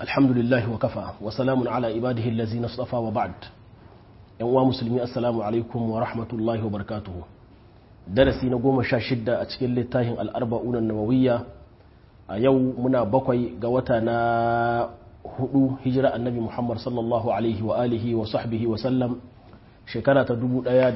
الحمد لله وكفى وسلام على عباده الذين اصطفى وبعد yan uwa musulmi assalamu alaikum wa rahmatullahi wa barakatuhu darasi na goma sha shidda a cikin littafin al'arba'una nawawiyya a yau muna bakwai ga wata na hudu hijira annabi muhammad sallallahu alaihi wa alihi wa sahbihi wa sallam shekara ta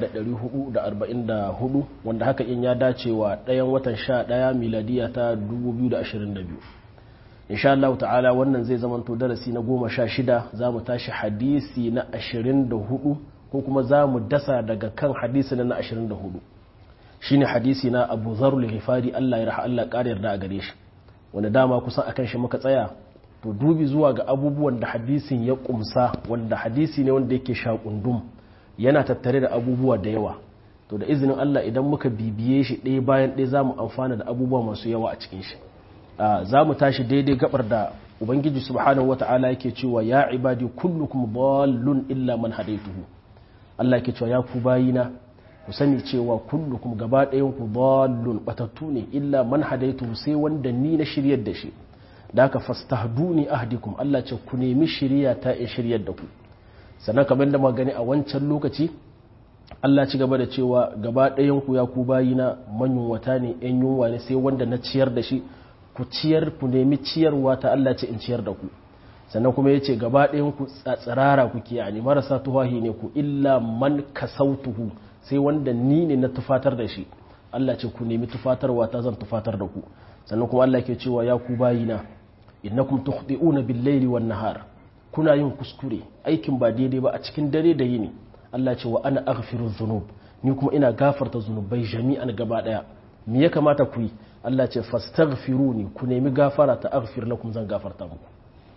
1444 wanda haka in ya dace wa ɗayan watan sha ɗaya miladiya ta 2022 insha Allah ta'ala wannan zai zamanto darasi na goma sha shida za mu tashi hadisi na 24 ko kuma za mu dasa daga kan hadisi na 24 shine hadisi na abu zarul ghifari Allah ya raha Allah ƙara yarda a gare shi wanda dama kusan akan shi muka tsaya to dubi zuwa ga abubuwan da hadisin ya kumsa wanda hadisi ne wanda yake shakundum yana tattare da abubuwa da yawa to da izinin Allah idan muka bibiye shi ɗaya bayan ɗaya za mu amfana da abubuwa masu yawa a cikin shi za mu tashi daidai gabar da ubangiji subhanahu wata'ala yake cewa ya ibadi kullukum dallun illa man hadaituhu Allah yake cewa ya ku bayina ku sani cewa kullukum gaba ɗayan ku dallun batattu ne illa man hadaituhu sai wanda ni na shiryar da shi da haka fastahduni ahdikum Allah ce ku nemi shiriya ta in shiryar da ku sannan kamar da magani a wancan lokaci Allah ci gaba da cewa gaba ɗayan ku ya ku bayina manyunwata ne yan yunwa ne sai wanda na ciyar da shi ku ciyar ku nemi ciyarwa ta Allah ce in ciyar da ku sannan kuma ya ce gaba ɗayan ku tsirara ku yani marasa tuhahi ne ku illa man kasautuhu sai wanda ni ne na tufatar da shi Allah ce ku nemi tufatarwa ta zan tufatar da ku sannan kuma Allah ke cewa ya ku bayina innakum tukhti'una bil-laili wan-nahar kuna yin kuskure aikin ba daidai ba a cikin dare da yini Allah ce wa ana aghfiru dhunub ni kuma ina gafarta zunubai jami'an gaba daya me ya kamata ku yi Allah ce fastaghfiruni ku nemi gafara ta aghfir lakum zan gafarta muku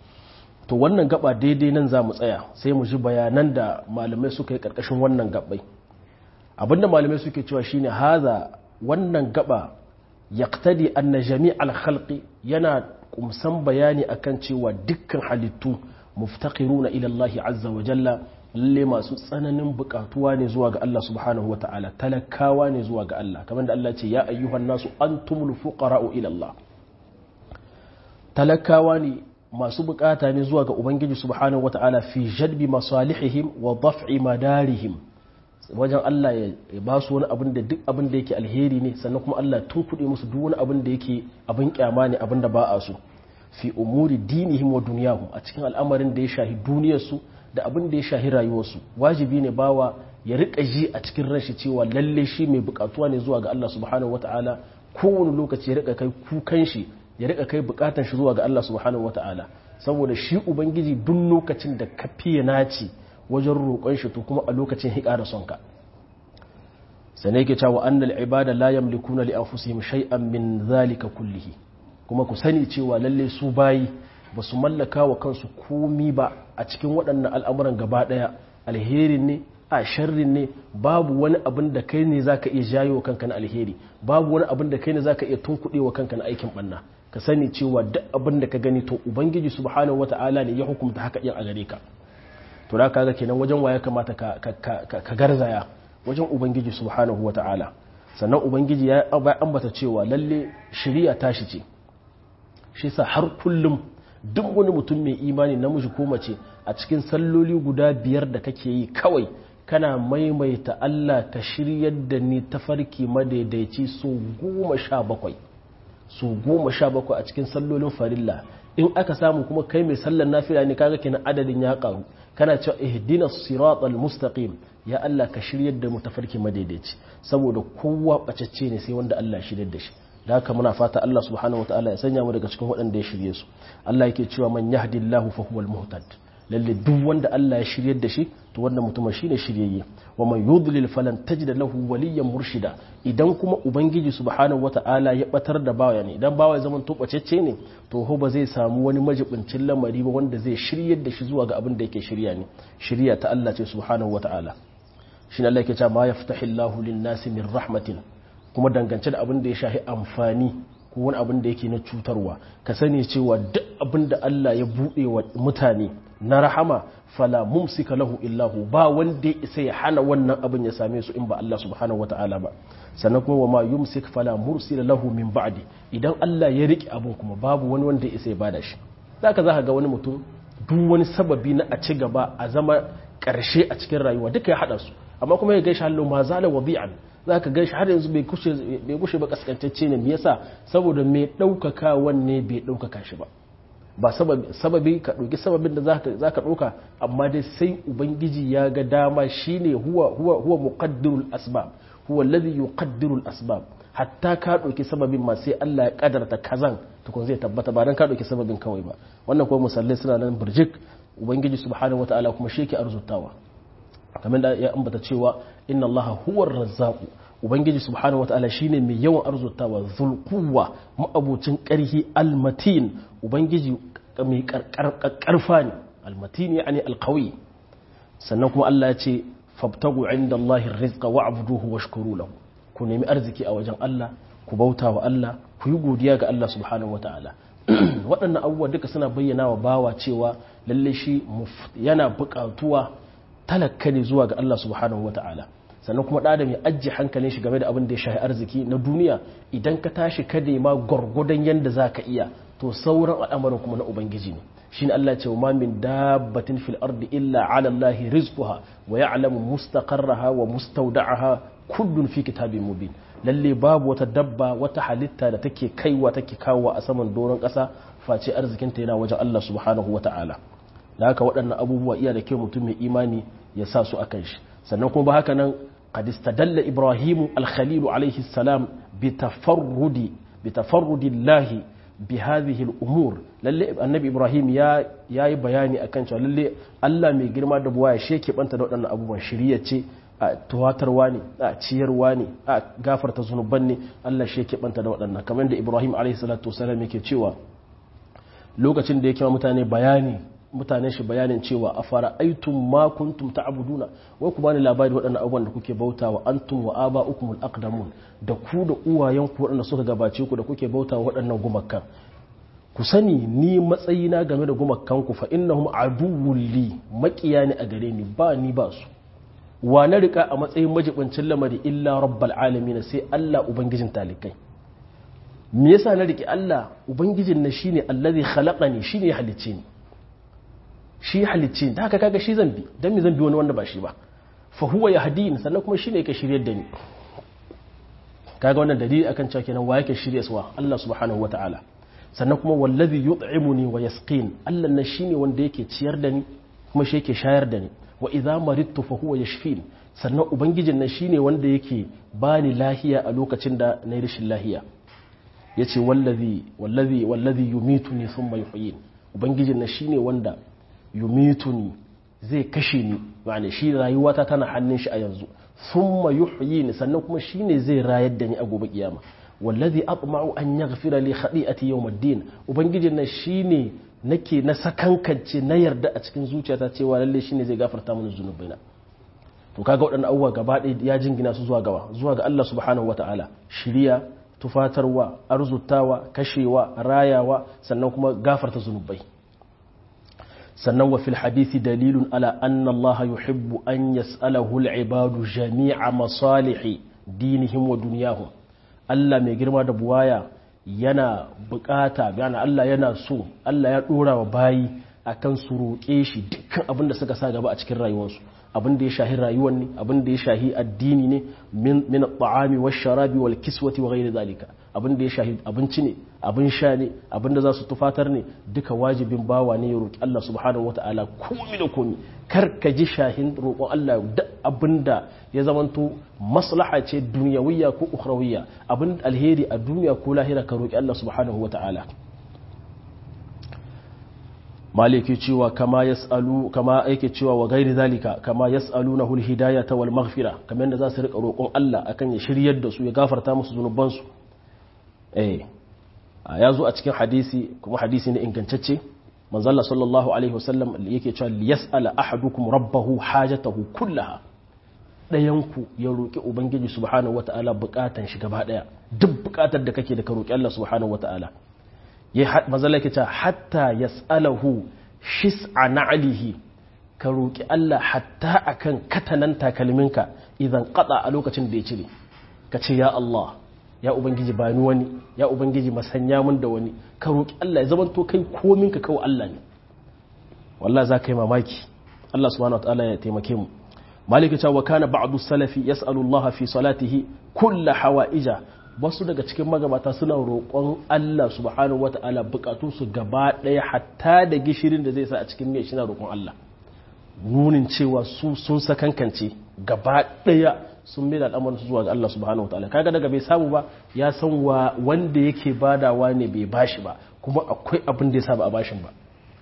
to wannan gaba daidai nan za mu tsaya sai mu ji bayanan da malamai suka yi karkashin wannan gabbai abinda malamai suke cewa shine haza wannan gaba yaqtadi anna jami'al khalqi yana kumsan bayani akan cewa dukkan halittu muftaqiruna ila Allah azza wa jalla lalle masu tsananin bukatuwa ne zuwa ga Allah subhanahu wa ta'ala talakawa ne zuwa ga Allah kamar da Allah ce ya ayyuhan nasu antumul fuqara'u ila Allah talakawa ne masu bukata ne zuwa ga ubangiji subhanahu wa ta'ala fi jadbi masalihihim wa daf'i madarihim wajen Allah ya ba su wani abin da duk abin da yake alheri ne sannan kuma Allah tun kuɗe musu duk wani abin da yake abin kyama ne abin da ba a so fi umuri dinihim wa duniyahum a cikin al'amarin da ya shahi duniyarsu da abin da ya shahi rayuwarsu wajibi ne bawa ya rika ji a cikin ranshi cewa lalle shi mai bukatuwa ne zuwa ga Allah subhanahu wataala kowane lokaci ya rika kai kukan shi ya rika kai bukatan shi zuwa ga Allah subhanahu wataala saboda shi ubangiji duk lokacin da ka fiye naci wajen roƙon shi to kuma a lokacin hiƙa da sonka sai yake cewa annal ibada la yamlikuna li anfusihim shay'an min zalika kullihi kuma ku sani cewa lalle su bayi ba su mallaka wa kansu komi ba a cikin waɗannan al'amuran gaba ɗaya alherin ne a sharrin ne babu wani abin da kai ne za ka iya jayo wa kanka na alheri babu wani abin da kai ne za ka iya tunkuɗe wa kanka na aikin ɓanna ka sani cewa duk abin da ka gani to ubangiji subhanahu wata'ala ne ya hukumta haka yin a gare ka to da kaga kenan wajen waya kamata ka garzaya wajen ubangiji subhanahu wata'ala sannan ubangiji ya ambata cewa lalle shari'a tashi ce shi sa har kullum duk wani mutum mai imani namiji ko mace a cikin salloli guda biyar da kake yi kawai kana maimaita Allah ka shiryar da ni tafarki madaidaici so goma sha bakwai so goma sha bakwai a cikin sallolin farilla in aka samu kuma kai mai sallar nafila ne kaga kenan adadin ya karu kana cewa ihdina siratal mustaqim ya Allah ka shiryar da mu tafarki madaidaici saboda kowa bacacce ne sai wanda Allah shiryar da shi da haka muna fata Allah subhanahu wataala ya sanya mu daga cikin waɗanda ya shirye su Allah yake cewa man yahdillahu fa huwal muhtad lalle duk wanda Allah ya shiryar da shi to wannan mutumin shine shiryayye wa man yudlil falan tajid lahu waliyyan murshida idan kuma ubangiji subhanahu wataala ya batar da bawa ne idan bawa ya zama to bacecce ne to ho ba zai samu wani majibincin lamari ba wanda zai shiryar da shi zuwa ga abin da yake shirya ne shirya ta Allah ce subhanahu wataala shine Allah yake cewa ma yaftahillahu lin-nasi min rahmatin kuma dangance da abin da ya shahi amfani ko wani abin da yake na cutarwa ka sani cewa duk abin da Allah ya buɗe wa mutane na rahama fala mumsika lahu illahu ba wanda ya isa ya hana wannan abin ya same su in ba Allah subhanahu wata'ala ba sannan kuma wa ma yumsik fala mursila lahu min ba'di idan Allah ya riki abin kuma babu wani wanda ya isa ya bada shi zaka za ka ga wani mutum duk wani sababi na a ci gaba a zama ƙarshe a cikin rayuwa duka ya haɗa su amma kuma ya gaishe hallo ma zala wadi'an za ka gaishe har yanzu bai kushe ba kaskantacce ne me yasa saboda mai ɗaukaka wanne bai ɗaukaka shi ba ba sababi ka ɗauki sababin da za ka ɗauka amma dai sai ubangiji ya ga dama shine huwa huwa huwa muqaddirul asbab huwa alladhi yuqaddirul asbab hatta ka ɗauki sababin ma sai Allah ya kadarta kazan tukun zai tabbata ba dan ka ɗauki sababin kawai ba wannan kuma musallai suna nan burjik ubangiji subhanahu wataala kuma shi yake arzutawa kamar da ya ambata cewa inna Allah huwa razzaqu ubangiji subhanahu wataala shine mai yawan arzutawa zulquwa ma'abucin karhi almatin ubangiji mai karfa ne almatin yani alqawi sannan kuma Allah ya ce fabtagu inda Allah rizqa wa'buduhu washkuru lahu ku nemi arziki a wajen Allah ku bauta wa Allah ku yi godiya ga Allah subhanahu wataala waɗannan abubuwa duka suna bayyana wa bawa cewa lalle shi yana buƙatuwa talaka ne zuwa ga Allah subhanahu wata'ala sannan kuma ɗada mai ajiye hankalin shi game da abin da ya shahi arziki na duniya idan ka tashi ka nema gwargwadon yadda za ka iya to sauran al'amarin kuma na ubangiji ne shi ne Allah ce wa min dabbatin fil ardi illa ala Allah rizquha wa ya'lamu mustaqarraha wa mustawda'aha kullun fi kitabin mubin lalle babu wata dabba wata halitta da take kaiwa take kawo a saman doron ƙasa face arzikinta yana wajen Allah subhanahu wata'ala da haka waɗannan abubuwa iya da kyau mutum mai imani ya sa su akan shi sannan kuma ba haka nan qad istadalla ibrahimu al-khalil alayhi salam bi tafarrudi bi tafarrudi Allah bi hadhihi al-umur lalle annabi ibrahim ya yayi bayani akan cewa lalle Allah mai girma da buwaya shi yake banta da waɗannan abubuwan shiriya ce a tuwatarwa ne a ciyarwa ne a gafarta zunuban ne Allah shi yake banta da waɗannan kamar da Ibrahim alaihi salatu wasallam yake cewa lokacin da yake mutane bayani mutane shi bayanin cewa a fara aitum ma kuntum ta'buduna wai ku bani labari waɗannan abubuwan da kuke bautawa antum wa aba'ukumul aqdamun da ku da uwayen ku waɗanda suka gabace ku da kuke bautawa waɗannan gumakan ku sani ni matsayina game da gumakan ku fa innahum aduwwul li maƙiya ne a gare ni ba ni ba su wa na rika a matsayin majibincin lamari illa rabbal alamin sai Allah ubangijin talikai me yasa na riki Allah ubangijin na shine allazi khalaqani shine ya halicce ni shi halicce ni haka kaga shi zambi dan me zambi wani wanda ba shi ba fa huwa yahdini sannan kuma shine yake shiryar da ni kaga wannan dalili akan cewa kenan wa yake shirye suwa Allah subhanahu wataala sannan kuma wallazi yut'imuni wa yasqin Allah na shine wanda yake ciyar da ni kuma shi yake shayar da ni wa idza maridtu fa huwa yashfin sannan ubangijin nan shine wanda yake bani lahiya a lokacin da na yi rashin lahiya yace wallazi wallazi wallazi yumituni thumma yuhyin ubangijin nan shine wanda yumituni zai kashe ni ma'ana shi rayuwata tana hannun shi a yanzu thumma yuhyini sannan kuma shine zai rayar da ni a gobe kiyama wallazi atma'u an yaghfira li khati'ati yawmiddin ubangijin nan shine nake na sakankance na yarda a cikin zuciyata cewa lalle shine zai gafarta mana zunubaina to kaga waɗannan abubuwa gaba ɗaya ya jingina su zuwa gaba zuwa ga Allah subhanahu wata'ala shiriya tufatarwa arzutawa kashewa rayawa sannan kuma gafarta zunubai sannan wa fil hadisi dalilun ala anna Allah yuhibbu an yas'alahu al-ibadu jami'a masalihi dinihim wa dunyahum Allah mai girma da buwaya yana bukata gana Allah yana so Allah ya dora wa bayi akan su roƙe shi dukkan abin da suka sa gaba a cikin rayuwarsu abin da ya shahi rayuwar ne abin da ya shahi addini ne min at-ta'ami wash-sharabi wal-kiswati wa ghayri zalika abin da ya shahi abinci ne abin sha ne abin da za su tufatar ne duka wajibin bawa ne ya roƙi Allah subhanahu wata'ala komi da komi kar ka ji shahin roƙon Allah duk abin da ya zamanto maslaha ce duniyawiyya ko ukhrawiyya abin alheri a duniya ko lahira ka roƙi Allah subhanahu wata'ala maliki cewa kama yas'alu kama yake cewa wa gairi zalika kama yas'alunahu alhidayata wal maghfira kamar yadda za su rika roƙon Allah akan ya shiryar da su ya gafarta musu zunubansu eh ya zo a cikin hadisi kuma hadisi ne ingantacce manzalla sallallahu alaihi wasallam yake cewa liyas'ala ahadukum rabbahu hajatahu kullaha dayanku ya roƙi ubangiji subhanahu wata'ala bukatan shi gaba daya duk bukatar da kake da ka roƙi Allah subhanahu wata'ala ya manzalla yake cewa hatta yas'alahu shis'a na'lihi ka roƙi Allah hatta akan katanan takalminka idan qada a lokacin da ya cire ka ce ya Allah ya ubangiji ba ni wani ya ubangiji masanya mun da wani ka roki Allah ya zama to kai komin ka kawai Allah ne wallahi za ka yi mamaki Allah subhanahu wataala ya taimake mu malika cewa wa kana ba'du salafi yas'alu Allah fi salatihi kullu hawaija wasu daga cikin magabata suna roƙon Allah subhanahu wataala bukatun su gaba ɗaya hatta da gishirin da zai sa a cikin mai shi na roƙon Allah nunin cewa su sun sakankance gaba ɗaya sun mai da al'amarin su zuwa ga Allah subhanahu wataala kaga daga bai samu ba ya san wa wanda yake badawa ne bai bashi ba kuma akwai abin da ya sa ba a bashin ba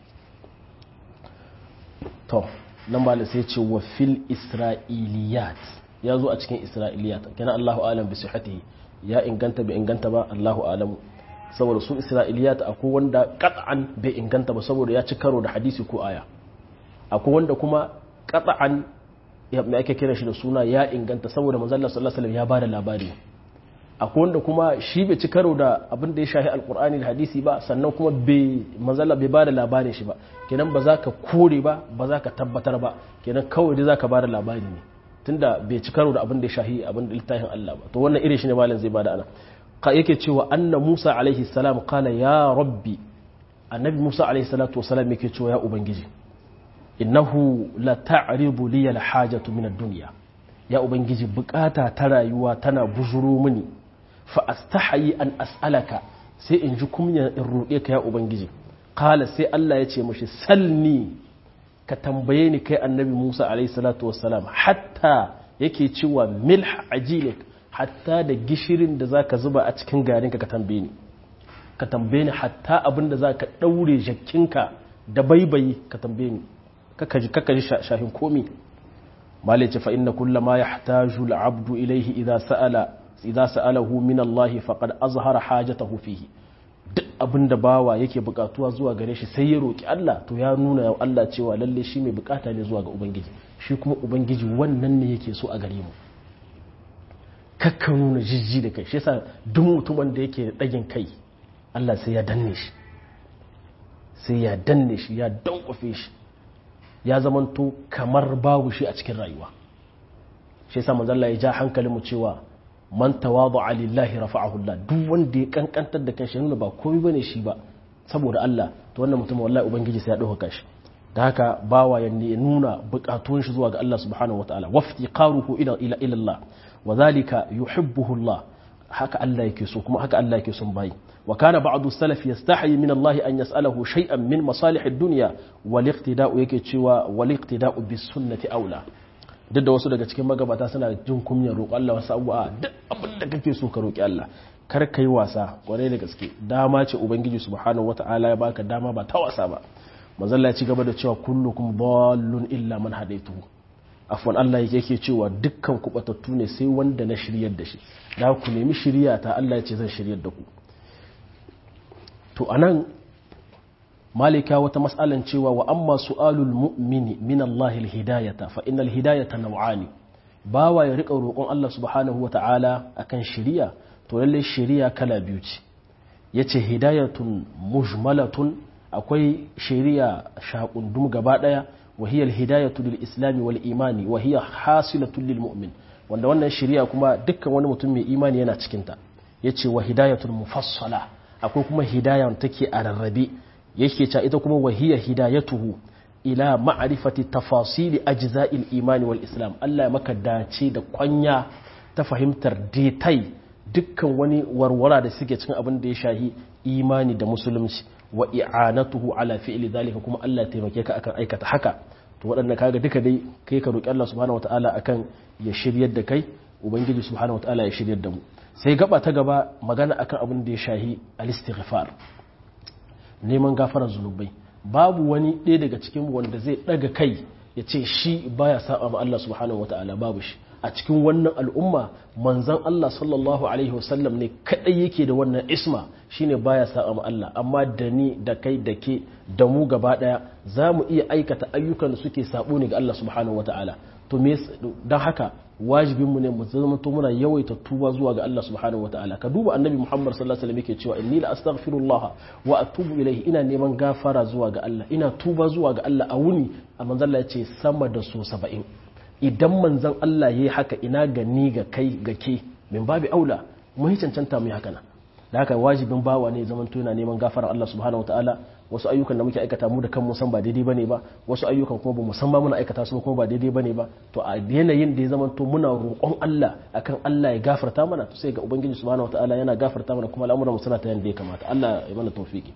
to nan ba sai ce wa fil isra'iliyat ya zo a cikin isra'iliyat kenan Allahu alam bi sihhatihi ya inganta bai inganta ba Allahu alamu saboda su isra'iliyat akwai wanda qat'an bai inganta ba saboda ya ci karo da hadisi ko aya akwai wanda kuma qat'an ya mai ake kira shi da suna ya inganta saboda manzo Allah sallallahu alaihi wasallam ya bada labari akwai wanda kuma shi bai ci karo da abin da ya shahi alkur'ani da hadisi ba sannan kuma bai manzala bai ba da labarin shi ba kenan ba za ka kore ba ba za ka tabbatar ba kenan kawai dai za ka ba da labari ne tunda bai ci karo da abin da ya shahi abin da littafin Allah ba to wannan irin shi ne malam zai bada ana ka yake cewa anna Musa alaihi salam qala ya rabbi annabi Musa alaihi salatu wasalam yake cewa ya ubangiji innahu la ta'ridu li al hajatu min ad-dunya ya ubangiji bukata ta rayuwa tana bujuro mini fa astahayi an as'alaka sai in ji kumya in roƙe ka ya ubangiji kala sai Allah ya ce mashi salni ka tambaye ni kai annabi Musa alaihi salatu wassalam hatta yake cewa milh ajilik hatta da gishirin da zaka zuba a cikin garin ka ka tambaye ni ka tambaye ni hatta abin da zaka daure jakkinka da baibayi ka tambaye ni kaka ji kaka ji shahin komi malai ce fa inna kullama yahtaju al-abdu ilayhi idha sa'ala idza sa'alahu min Allah faqad azhara hajatahu fihi duk abinda bawa yake bukatuwa zuwa gare shi sai ya roki Allah to ya nuna ya Allah cewa lalle shi mai bukata ne zuwa ga ubangiji shi kuma ubangiji wannan ne yake so a gare mu kakka nuna jijji da kai shi yasa duk mutumin da yake dagin kai Allah sai ya danne shi sai ya danne shi ya dankofe shi ya zamanto kamar babu shi a cikin rayuwa shi yasa manzo Allah ya ja hankalin mu cewa man tawadu lillahi rafa'ahu Allah duk wanda ya kankantar da kanshi nuna ba komai bane shi ba saboda Allah to wannan mutum wallahi ubangiji sai ya dauka shi da haka bawa ya nuna bukatun shi zuwa ga Allah subhanahu wataala wafti qaruhu ila ila ila Allah wa zalika yuhibbuhu Allah haka Allah yake so kuma haka Allah yake son bayi wa kana ba'du salaf yastahi min Allah an yas'alahu shay'an min masalih ad-dunya wal iqtida'u yake cewa wal iqtida'u bis sunnati aula duk da wasu daga cikin magabata suna jin kunyar roƙo Allah wasu abubuwa duk abin da kake so ka roƙi Allah kar ka yi wasa kwarai da gaske dama ce ubangiji subhanahu wata'ala ya baka dama ba ta wasa ba manzon ya ci gaba da cewa kullukum dallun illa man hadaytuhu afwan Allah yake cewa dukkan ku batattu ne sai wanda na shiryar da shi da ku nemi shiriya ta Allah ya ce zan shiryar da ku to anan malika wata matsalan cewa wa amma su'alul mu'mini min Allah hidayata fa innal hidayata naw'ani bawa ya rika roƙon Allah subhanahu wata'ala akan shiriya to lalle shiriya kala biyu ce yace hidayatun mujmalatun akwai shiriya shaqundum gaba daya wa hiya alhidayatu lil islam wal imani wa hiya hasilatun lil mu'min wanda wannan shiriya kuma dukkan wani mutum mai imani yana cikin ta yace wa hidayatun mufassala akwai kuma hidaya take a rarrabe yake cewa ita kuma wahiya hidayatuhu ila ma'rifati tafasili ajza'il imani wal islam Allah ya maka dace da kwanya ta fahimtar detai dukkan wani warwara da suke cikin abin da ya shahi imani da musulunci wa i'anatuhu ala fi'li zalika kuma Allah ya taimake ka akan aikata haka to waɗannan kaga duka dai kai ka roki Allah subhanahu wataala akan ya shiryar da kai ubangiji subhanahu wataala ya shiryar da mu sai gaba ta gaba magana akan abin da ya shahi al-istighfar neman gafarar zunubai babu wani ɗaya daga cikin wanda zai ɗaga kai ya ce shi baya saba ma Allah subhanahu wata'ala babu shi a cikin wannan al'umma manzan Allah sallallahu alaihi wasallam ne kaɗai yake da wannan isma shine baya saba ma Allah amma da ni da kai da ke da mu gaba ɗaya za mu iya aikata ayyukan da suke sabo ne ga Allah subhanahu wata'ala to me don haka wajibinmu ne mu zama to muna yawaita tuba zuwa ga Allah subhanahu wataala ka duba annabi Muhammad sallallahu alaihi wasallam yake cewa inni la astaghfirullah wa atubu ilayhi ina neman gafara zuwa ga Allah ina tuba zuwa ga Allah a wuni a manzon Allah yace sama da so 70 idan manzon Allah yayi haka ina ga ni ga kai ga ke min babu aula mun cancanta mu yi haka nan da haka wajibin bawa ne zaman to yana neman gafara Allah subhanahu wataala wasu ayyukan da muke aikata mu da kanmu san ba daidai bane ba wasu ayyukan kuma ba mu san ba muna aikata su kuma ba daidai bane ba to a yanayin da ya zaman to muna roƙon Allah akan Allah ya gafarta mana to sai ga ubangiji subhanahu wataala yana gafarta mana kuma al'amuran mu suna ta yanda ya kamata Allah ya mana tawfiki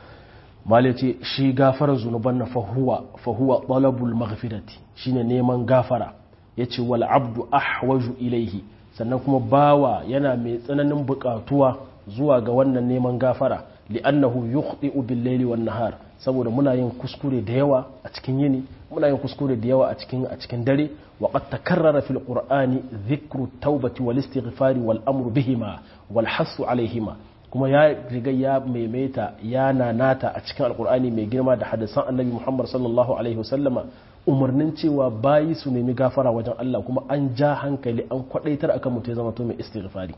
malai ce shi gafarar zunuban na fahuwa fahuwa talabul maghfirati shine neman gafara yace wal abdu ahwaju ilaihi sannan kuma bawa yana mai tsananin buƙatuwa zuwa ga wannan neman gafara li'annahu yukhti'u bil layli wan nahar saboda muna yin kuskure da yawa a cikin yini muna yin kuskure da yawa a cikin a cikin dare wa qad takarrara fil qur'ani dhikru tawbati wal istighfari wal amru bihima wal hasu alaihima kuma ya riga ya maimaita ya nanata a cikin alqur'ani mai girma da hadisan annabi Muhammad sallallahu alaihi wasallama umarnin cewa bayi su nemi gafara wajen Allah kuma an ja hankali an kwadaitar akan mutum ya zama to mai istighfari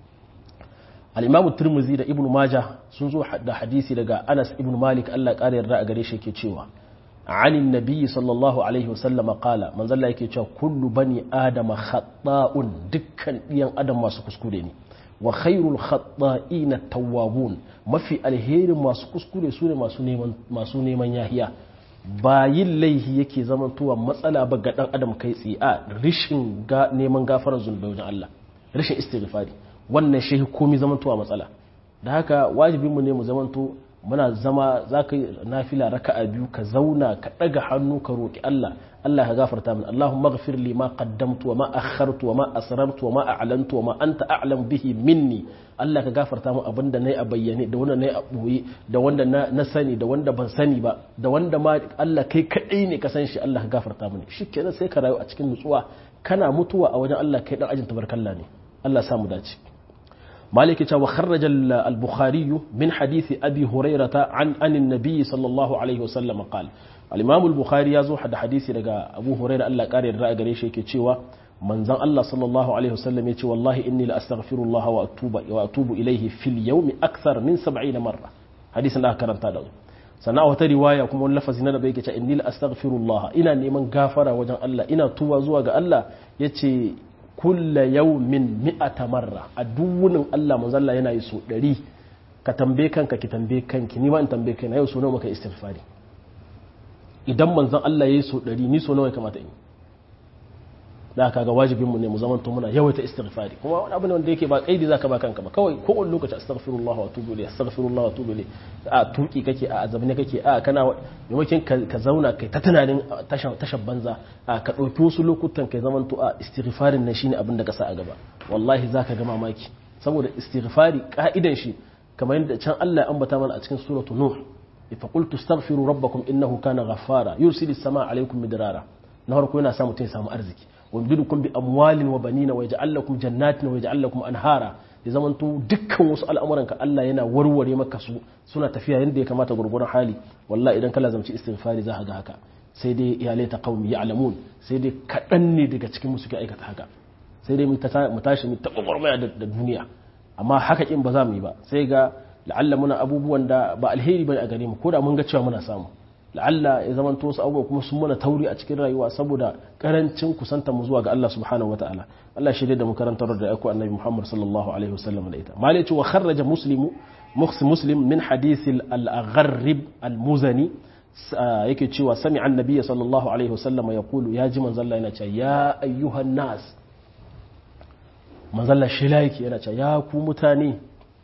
al'imamu turmuzi da ibn maja sun zo da hadisi daga anas ibn malik allah ƙara yarda a gare shi ke cewa anin nabiyyi sallallahu alaihi wasallama kala manzalla yake cewa kullu bani adama khatta'un dukkan ɗiyan adam masu kuskure ne wa khairul khatta'ina tawwabun mafi alherin masu kuskure su ne masu neman yahiya ba yin laihi yake zamantowa matsala ba ga ɗan adam kai tsaye a rishin neman gafarar zunubai wajen allah rashin istighfari wannan shi komi zamantowa matsala da haka wajibinmu ne mu zamanto muna zama za ka yi nafila raka a biyu ka zauna ka ɗaga hannu ka roƙi Allah Allah ka gafarta min Allahumma ghafir li ma qaddamtu wa ma akhartu wa ma asrartu wa ma a'lantu wa ma anta a'lam bihi minni Allah ka gafarta min abinda nayi a bayyane da wanda nayi a boye da wanda na sani da wanda ban sani ba da wanda ma Allah kai kadai ne ka san shi Allah ka gafarta mini shikenan sai ka rayu a cikin nutsuwa kana mutuwa a wajen Allah kai dan ajin tabarkalla ne Allah ya samu dace مالك وخرج البخاري من حديث أبي هريرة عن عن النبي صلى الله عليه وسلم قال الإمام البخاري يزو حد حديث لقى أبو هريرة الله قال الرأي قريش يكي من زن الله صلى الله عليه وسلم يتي والله إني لأستغفر الله وأتوب, وأتوب إليه في اليوم أكثر من سبعين مرة حديث الله كرم تادو sana wata riwaya kuma wani lafazi na da bai kace inni la astaghfirullah ina neman gafara wajen Allah ina tuba zuwa ga Allah yace kulla yaumin mi'ata marra a duwunin Allah manzalla yana yi so ɗari ka tambaye kanka ki tambaye kanki ni ma in tambaye kai na yau so nawa maka istighfari idan manzon Allah yayi so ɗari ni so nawa ya kamata in da aka ga wajibin mu ne mu zamanto muna yawaita istighfari kuma wani abu ne wanda yake ba kaidi zaka ba kanka ba kawai ko wani lokaci astaghfirullah wa atubu ilayhi astaghfirullah wa atubu ilayhi a tuki kake a azabne kake a kana maimakon ka zauna kai ta tunanin tashan banza a ka dauki wasu lokutan kai zamanto a istighfarin nan shine abin da ka sa a gaba wallahi zaka ga mamaki saboda istighfari ka'idan shi kamar yadda can Allah ya ambata mana a cikin suratu nuh fa qultu astaghfiru rabbakum innahu kana ghaffara yursilis samaa alaykum midrara na farko yana sa mutum ya samu arziki wamdidukum bi amwalin wa banina wa yaj'al lakum jannatin wa yaj'al lakum anhara ya zamanto dukkan wasu al'amuranka Allah yana warware maka su suna tafiya yadda ya kamata gurgurun hali wallahi idan kala zamci istighfari za ka ga haka sai dai iyalai ta qaumi ya'lamun sai dai kadan ne daga cikin mu suke aikata haka sai dai mu tashi mu ta gwagwarmaya da duniya amma haka kin ba za mu yi ba sai ga la'alla muna abubuwan da ba alheri bane a gare mu ko da mun ga cewa muna samu la'alla ya zama wasu abubuwa kuma sun mana tauri a cikin rayuwa saboda karancin kusanta mu zuwa ga Allah subhanahu wataala Allah shi da mu karantar da aiko annabi Muhammad sallallahu alaihi wasallam da ita malai ce wa kharraja muslimu muslim min hadith al-agharrib al-muzani yake cewa sami annabi sallallahu alaihi wasallam ya kulu ya ji manzon Allah yana cewa ya ayyuhan nas manzon Allah shi yake yana cewa ya ku mutane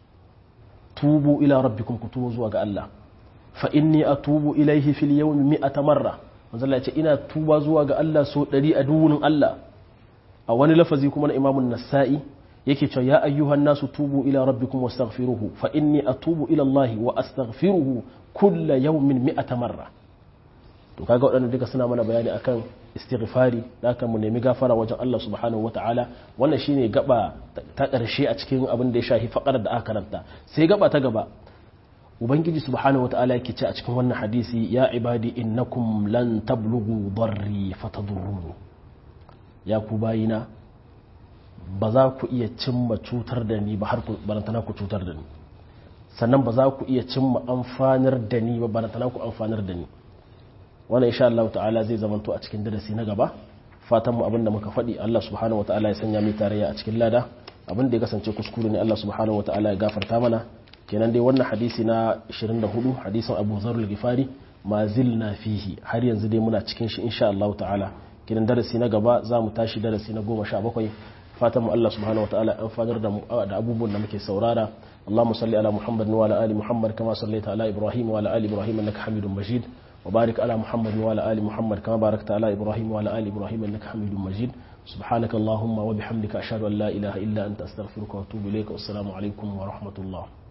tubu ila rabbikum ku tubu zuwa ga Allah fa inni atubu ilaihi fil yawmi mi'ata marra manzo Allah ya ce ina tuba zuwa ga Allah so 100 a duwunin Allah a wani lafazi kuma na Imam nasai yake cewa ya ayyuhan nasu tubu ila rabbikum wastaghfiruhu fa inni atubu ila Allah wa astaghfiruhu kulla yawmin mi'ata marra to kaga waɗannan duka suna mana bayani akan istighfari da aka mu nemi gafara wajen Allah subhanahu wataala wannan shine gaba ta ƙarshe a cikin abin da ya shafi faƙar da aka karanta sai gaba ta gaba ubangiji subhanahu wata'ala yake ce a cikin wannan hadisi ya ibadi innakum lan tablughu darri fatadurruni ya ku bayina ba za ku iya cimma cutar da ni ba har barantana ku cutar da ni sannan ba za ku iya cimma amfanar da ni ba barantana ku amfanar da ni wannan insha Allah ta'ala zai zamanto a cikin darasi na gaba fatan mu abinda muka faɗi Allah subhanahu wata'ala ya sanya mai tarayya a cikin lada abin da ya kasance kuskure ne Allah subhanahu wataala ya gafarta mana kenan dai wannan hadisi na 24 hadisin Abu Dharr al-Ghifari ma zilna fihi har yanzu dai muna cikin shi insha Allah ta'ala kenan darasi na gaba za mu tashi darasi na 17 fatan mu Allah subhanahu wataala an fadar da da abubuwan da muke saurara اللهم صل على محمد وعلى ال محمد كما صليت على ابراهيم وعلى ال ابراهيم انك حميد مجيد وبارك على محمد وعلى ال محمد كما باركت على ابراهيم وعلى ال ابراهيم انك حميد مجيد سبحانك اللهم وبحمدك اشهد ان لا اله الا انت استغفرك واتوب اليك والسلام عليكم ورحمه الله